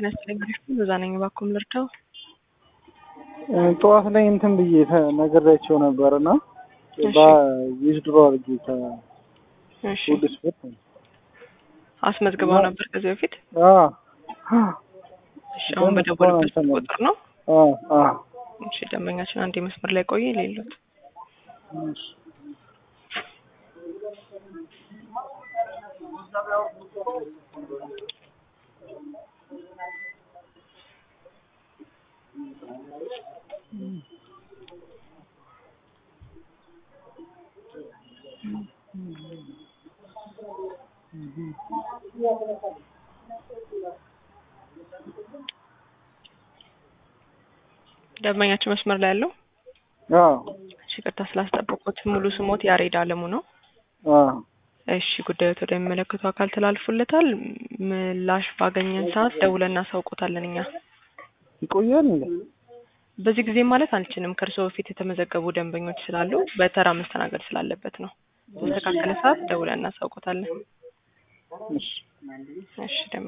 ጤና ይስጥልኝ። በዛ ነኝ። እባክዎን ልርዳው? ጠዋት ላይ እንትን ብዬ ነግሬያቸው ነበር እና ዊዝድሮ አድርጌ እሺ ከውድ ስፖርት አስመዝግበው ነበር ከዚህ በፊት? እሺ አሁን በደወሉበት ቁጥር ነው? እሺ ደንበኛችን አንድ መስመር ላይ ቆየ የሌሉት ደንበኛችን መስመር ላይ ያለው እሺ፣ ይቅርታ ስላስጠበቁት። ሙሉ ስሞት ያሬድ አለሙ ነው? እሺ፣ ጉዳዮት ወደሚመለከቱ አካል ተላልፎለታል። ምላሽ ባገኘን ሰዓት ደውለን እናሳውቆታለን። እኛ ይቆያል እንዴ? በዚህ ጊዜ ማለት አንችልም። ከእርስዎ በፊት የተመዘገቡ ደንበኞች ስላሉ በተራ መስተናገድ ስላለበት ነው። በተስተካከለ ሰዓት ደውለን እናሳውቆታለን። እሺ እሺ